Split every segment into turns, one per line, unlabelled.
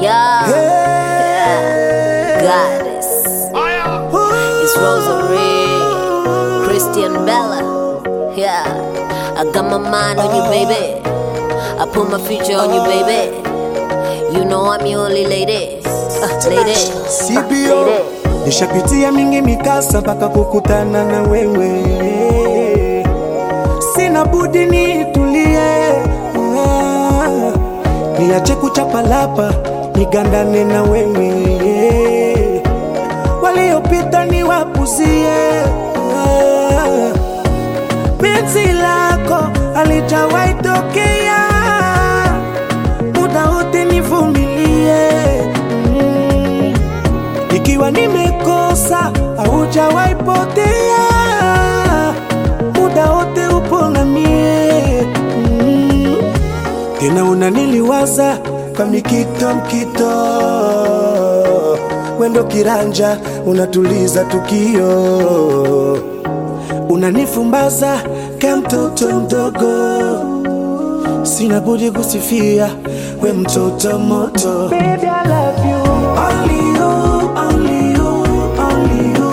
Yeah.
Hey.
Goddess. It's Rosary. Christian Bella. Yeah. I got my mind on you, baby. I put my future on you, baby. You know I'm your only lady. Uh, lady.
CBO nishapitia mingi mikasa mpaka kukutana na wewe, sina budi nitulie, ah, niache kuchapalapa nigandane na wewe, waliopita niwapuzie, ah, penzi lako alijawahi tokea, muda wote nivumilie mm. Ikiwa nimekosa haujawahi potea, muda wote upo na mie mm. Tena unaniliwaza kwa mikito mkito, wendo kiranja unatuliza tukio, unanifumbaza ka mtoto mdogo, sina budi kusifia we mtoto moto. Baby, I love you. Only you, only you, only you.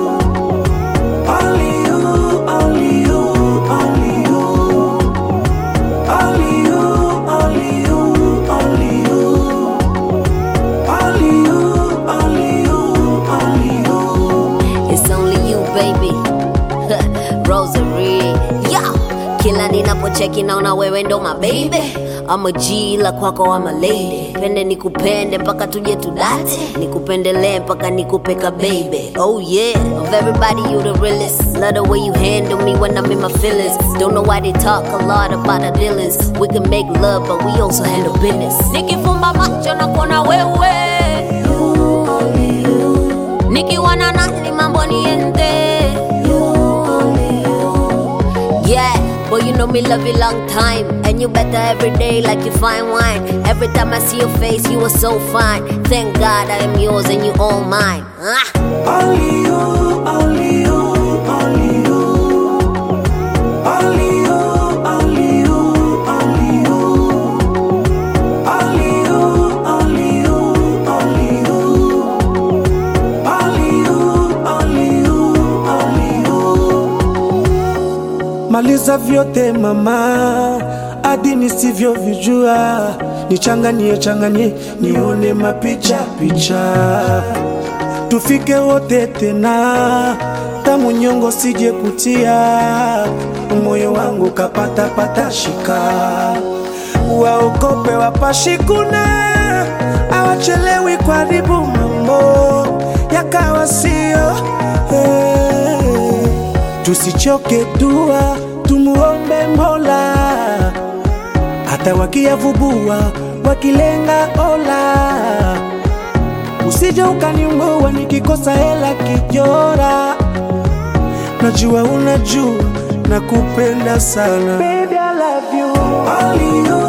Only you, only you, only you. Only you, only you, only you. Only you, only you, only you.
It's only you baby Rosary yeah. Kila ninapocheki naona wewe ndo my baby I'm a G la kwako I'm a lady Pende nikupende mpaka tuje tudate Nikupendelee mpaka nikupeka baby Oh yeah Of everybody you the realest Love the way you handle me when I'm in my feelings Don't know why they talk a lot about our dealings We can make love but we also handle business Nikifumba macho na kuona wewe nikiwa na nani mambo niende yeah but you know me love you long time and you better every day like you fine wine every time i see your face you are so fine thank god i am yours and you all mine ah.
Only you, only you, only you. Only you, only you, only you. Only you, only you, only you. Only you, only you, only you. Maliza vyote mama, hadi nisivyovijua, nichanganie changanie, nione mapicha picha, tufike wote tena, tamu nyongo sije kutia, moyo wangu kapata pata shika, waokope wapashikuna, awachelewi kuharibu mambo yakawa sio hey. Tusichoke dua, tumuombe Mola, hata wakiyavubua wakilenga ola, usije ukaniungua nikikosa hela kijora. Najua unajua nakupenda sana Baby, I love you. Only you,